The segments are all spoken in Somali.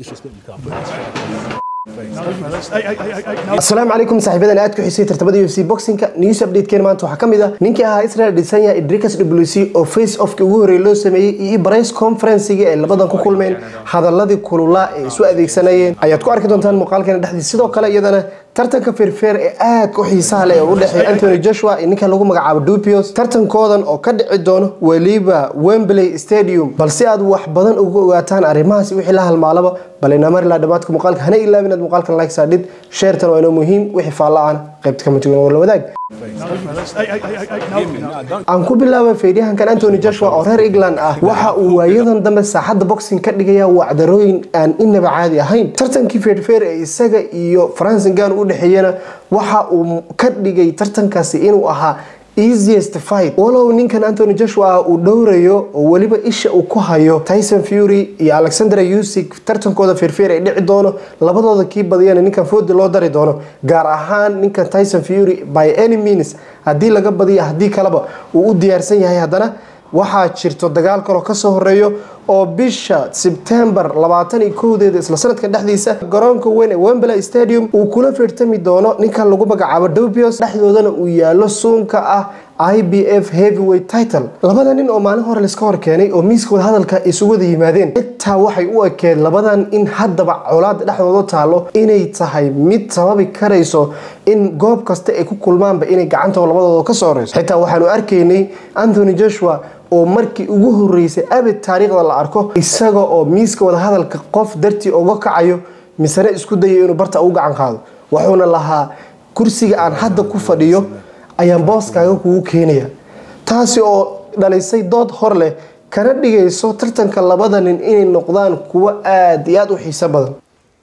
Disrespect you can't put this shit up. asalaamu calaykum saaxiibadan aad ku xisay tartamada u f c boxingka news update-keen maanta waxaa ka mid ah ninkii ahaa israel dhisanya idrikas wc oo face offkii ugu horreeyay loo sameeyey iyo press conferencigii ay labadan ku kulmeen hadaladii kululaa ee isu adeegsanayeen ayaad ku arki doontaan muuqaalkeena dhexdiisa sidoo kale iyadana tartanka feerfeer ee aadka u xiisaha leh ee u dhexeeya anthony joshua iyo ninka lagu magacaabo dupios tartankoodan oo ka dhici doono weliba wembley stadium balse aad wax badan uga ogaataan arrimahaas wixii la halmaalaba bal inamar ilaa dhammaadka muuqaalka hana ilaabin aad muuqaalkan like saadhid sheertan waa inoo muhiim wixii faalla ahna qaybta kama tugan war la wadaag aan ku bilaaba feedyahankan anthony joshua oo reer england ah waxa uu waayadan dambe saaxadda boxing ka dhigaya wacdarooyin aan inaba caadi ahayn tartankii feerfeer ee isaga iyo francingan u dhexeeyana waxa uu ka dhigay tartankaasi inuu ahaa easiest fight walow ninkan anthony joshua uu dhowrayo oo weliba isha uu ku hayo tyson fury iyo alexandra usik tartankooda feerfeer ay dhici doono labadooda kii badiyana ninkan foodi loo dari doono gaar ahaan ninkan tyson fury by any means haddii laga badiyo haddii kaleba uu u diyaarsan yahay haddana waxaa jirto dagaal kaloo kasoo horeeyo oo bisha sebtembar labaatan iyo kowdeeda isla sanadka dhexdiisa garoonka weyn ee wembley stadium uu kula feertami doono ninkan lagu magacaabo dobios dhexdoodana uu yaalo suunka ah i b f heavyweight title labada nin oo maalin hore laiska hor keenay oo miiska wadahadalka isugu wada yimaadeen xitaa waxay u ekeed labadan in haddaba colaada dhexdooda taalo inay tahay mid sababi karayso in goob kasta ay ku kulmaanba inay gacantooda labadooda kasoo horeyso xitaa waxaanu arkaynay anthony joshua oo markii ugu horeysay abid taariikhda la arko isaga oo miiska wadahadalka qof dartii uga kacayo misane isku dayo inuu barta ugu gacan qaado wuxuuna lahaa kursiga aan hadda ku fadhiyo ayaan booskaaga kugu keenaya taasi oo dhalisay dood hor leh kana dhigayso tartanka labada nin inay noqdaan kuwo aada iyo aada u xiiso badan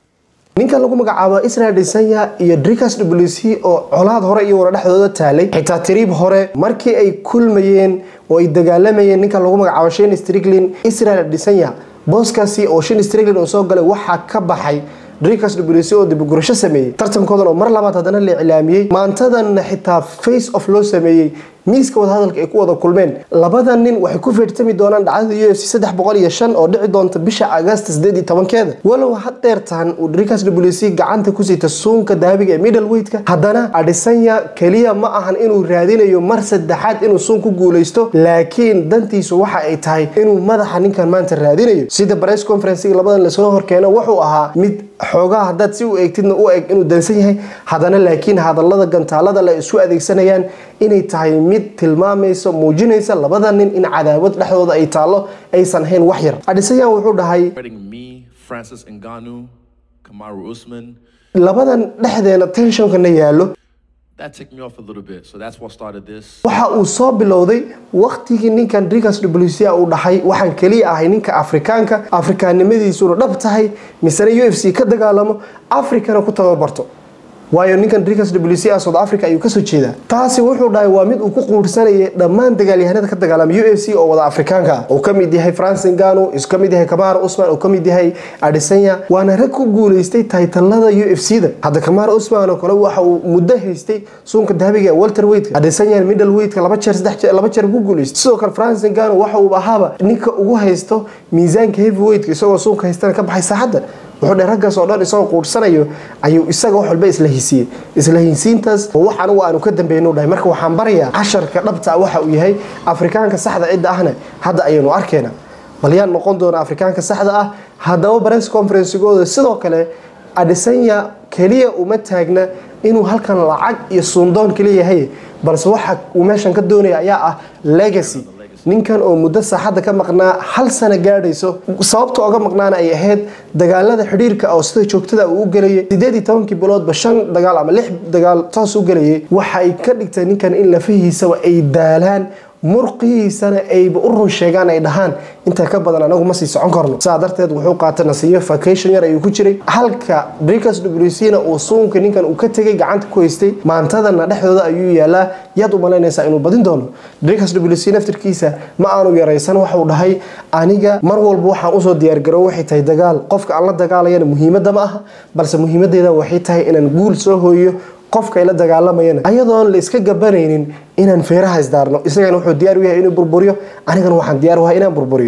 ninkan lagu magacaabo israel dhisanya iyo dricas wc oo colaad hore iyo wara dhexdooda taalay xitaa tiriib hore markii ay kulmayeen oo ay dagaalamayeen ninkan lagu magacaabo shan striglin israel dhisanya booskaasi oo shan striglin oo soo galay waxaa ka baxay dricas wc oo dibugurasho sameeyey tartankoodan oo mar labaad haddana la iclaamiyey maantadanna xitaa face of loo sameeyey miiska wadahadalka ay ku wada kulmeen labada nin waxay ku feertami doonaan dhacdada u f c saddex boqol iyo shan oo dhici doonta bisha agast sideed iyo tobankeeda walow hadeertaan uu dricas wc gacanta ku siita suunka daabiga ee middleweightka haddana adhisanya keliya ma ahan inuu raadinayo mar saddexaad inuu suun ku guuleysto laakiin dantiisu waxa ay tahay inuu madaxa ninkan maanta raadinayo sida press conferencega labadan lasoo horkeeno wuxuu ahaa mid xoogaa haddaad si u eegtidna u eg inuu dansan yahay haddana laakiin hadalada gantaalada la isu adeegsanayaan inay tahay mid tilmaamaysa muujinaysa labada nin in cadaawad dhexdooda ay taallo aysan ahayn wax yar adhisayan wuxuu dhahay Fighting me, Francis Ngannou, Kamaru Usman. labadan dhexdeena tensionkana yaallo That ticked me off a little bit. So that's what started this. waxa uu soo bilowday waqtigii ninkan dricas wca uu dhahay waxaan keliya ahay ninka afrikaanka afrikaannimadiisuna dhab tahay misena u f c ka dagaalamo afrikana ku tababarto waayo ninkan dricas wc ah south africa ayuu kasoo jeedaa taasi wuxuu dhahay waa mid uu ku quursanayay dhammaan dagaalyahanada ka dagaalama u f c oo wada afrikaanka ah uu kamid yahay francin gano isu kamid yahay kamara usman uu kamid yahay adhisanya waana rag ku guuleystay taytalada u f c da hadda kamara usman oo kale waxa uu muddo haystay suunka dahabiga ee walter weightka adhisanya middle weightka laba jeer saddex jeer laba jeer ku guuleystay sidoo kale francin gano waxa uu ahaaba ninka ugu haysto miisaanka heavy weightka isagoo suunka haystana ka baxay saaxadda wuxuu dhe raggaas oo dhan isagoo quursanayo ayuu isaga wax walba isla hisiiyey isla hinsiintaas oo wax anigu aanu ka dambeynuu dhahay marka waxaan barayaa casharka dhabta waxa uu yahay afrikaanka saxda cidda ahna hadda ayaynu arkayna bal yaan noqon doona afrikaanka saxda ah haddaba press conferencigooda sidoo kale adhisanya keliya uma taagna inuu halkan lacag iyo suundoon kaliya yahay balse waxa uu meeshan ka doonaya ayaa ah legacy ninkan oo muddo saaxadda ka maqnaa hal sano gaadhayso sababta oga maqnaana ay ahayd dagaalada xidhiirka oo sida joogtada uu u gelayay sideed iyo tobankii biloodba shan dagaal ama lix dagaal toos u gelayay waxay ka dhigtay ninkan in lafihiisaba ay daalaan murqihiisana ayba u run sheegaan ay dhahaan intaa ka badan anagu ma sii socon karno saa darteed wuxuu qaatay nasiyo vacation yar ayuu ku jiray halka dricas wcna uu suunka ninkan uu ka tegay gacanta ku haystay maantadana dhexdooda ayuu yaalaa yaad u malaynaysaa inuu badin doono dricas wc naftirkiisa ma aanu yaraysan waxuu dhahay aniga mar walba waxaan usoo diyaargaro waxay tahay dagaal qofka aan la dagaalayana muhiimadda ma aha balse muhiimadeeda waxay tahay inaan guul soo hooyo qofka ay la dagaalamayana ayadoon la iska gabanaynin inaan feeraha isdaarno isagana wuxuu diyaar u yahay inuu burburiyo anigana waxaan diyaar u yahay inaan burburiyo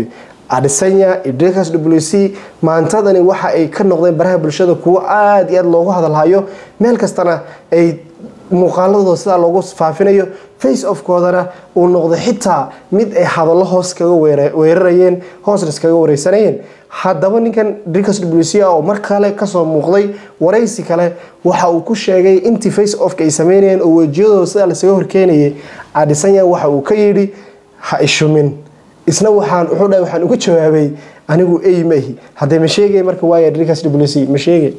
adesanya iyo dricus w c maantadani waxa ay ka noqdeen baraha bulshada kuwo aada iyo aada loogu hadalhayo meel kastana ay muuqaaladooda sidaa loogu faafinayo face ofkoodana uu noqday xitaa mid ay hadallo hoos kaga weerarayeen hoosna iskaga wareysanayeen haddaba ninkan dricus w c oo mar kale kasoo muuqday waraysi kale waxa uu ku sheegay intii face ofka ay sameynayeen oo wejiyadooda sidaa lasaga horkeenayay adesanya waxa uu ka yidhi ha ishumin isna waxaan wuxuu dhahay waxaan uga jawaabay anigu ey mahi haddee ma sheegay marka waaya dricus w c ma sheegay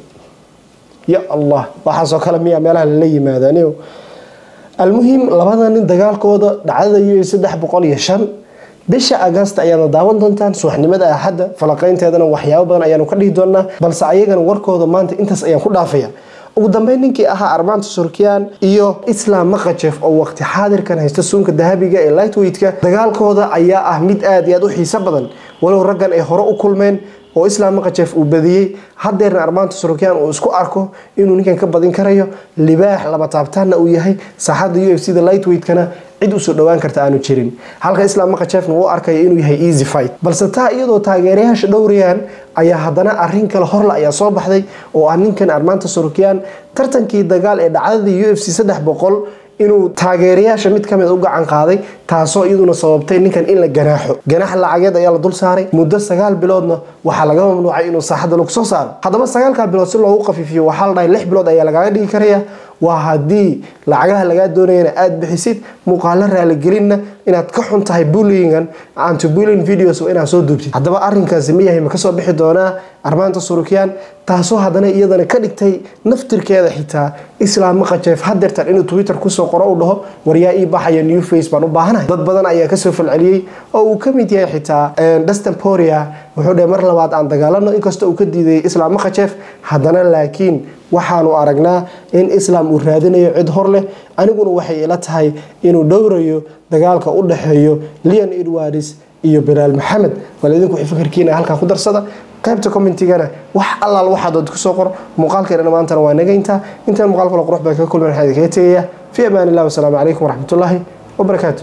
ya allah waxaasoo kale miyaa meelaha lala yimaadaniyo almuhim labada nin dagaalkooda dhacdada u saddex boqol iyo shan bisha agasta ayaadna daawan doontaan subaxnimada axadda falaqaynteedana waxyaabo badan ayaanu ka dhihi doonaa balse ayagana warkooda maanta intaas ayaan ku dhaafaya ugu dambeyn ninkii ahaa armaanta surkiyaan iyo islam maqajef oo waqti xaadirkan haysta suunka dahabiga ee lightweightka dagaalkooda ayaa ah mid aada iyo aada u xiiso badan walow raggan ay hore u kulmeen oo islam maqajef uu badiyey hadeerna armaanta surukyan uu isku arko inuu ninkan ka badin karayo libaax laba taabtaanna uu yahay saaxadda u f c da lightweightkana cid usoo dhowaan karta aanu jirin halka islam maqajefna uu arkaya inuu yahay easy fight balse taa iyadoo taageerayaasha dhowrayaan ayaa haddana arin kale horle ayaa soo baxday oo ah ninkan armaanta surukyan tartankii dagaal ee dhacdadii u f c saddex boqol inuu taageerayaasha mid kamid u gacan qaaday taasoo iyaduna sababtay ninkan in la ganaaxo ganaax lacageed ayaa la dul saaray muddo sagaal biloodna waxaa laga mamnuucay inuu saaxadda lagu soo saaro haddaba sagaalkaa bilood si loogu qafiifiyo waxaa la dhahay lix bilood ayaa lagaaga dhigi karaya waa haddii lacagaha lagaa doonayana aada bixisid muuqaalo raaligelinna inaad ka xun tahay bullyingan anti bullying videos inaad soo duubtid haddaba arrinkaasi ma yahay ma kasoo bixi doonaa armaanta surukyan taasoo haddana iyadana ka dhigtay naftirkeeda xitaa islaam maqajeef hadeertan inuu twitter kusoo qoro u dhaho waryaa ii baxaya new face baan u baahanahay dad badan ayaa kasoo falceliyey oo uu kamid yahay xitaa dustin poria wuxuu dhahay mar labaad aan dagaalano inkastoo uu ka diiday islaam maqajeef haddana laakiin waxaanu aragnaa in islaam uu raadinayo cid hor leh aniguna waxay ila tahay inuu dhowrayo dagaalka u dhexeeyo leon edwards iyo bilaal maxamed bal idinku fikirkiina halkaa ku darsada qaybta commentigana wax allaal waxaad dood kusoo qor muuqaalkeena maantana waa nagayntaa intaan muuqaal kale qurux baan kaga kulman waxaa idinkaga tegaya fi amaan illah wasalaamu calaykum waraxmatullaahi wabarakaatu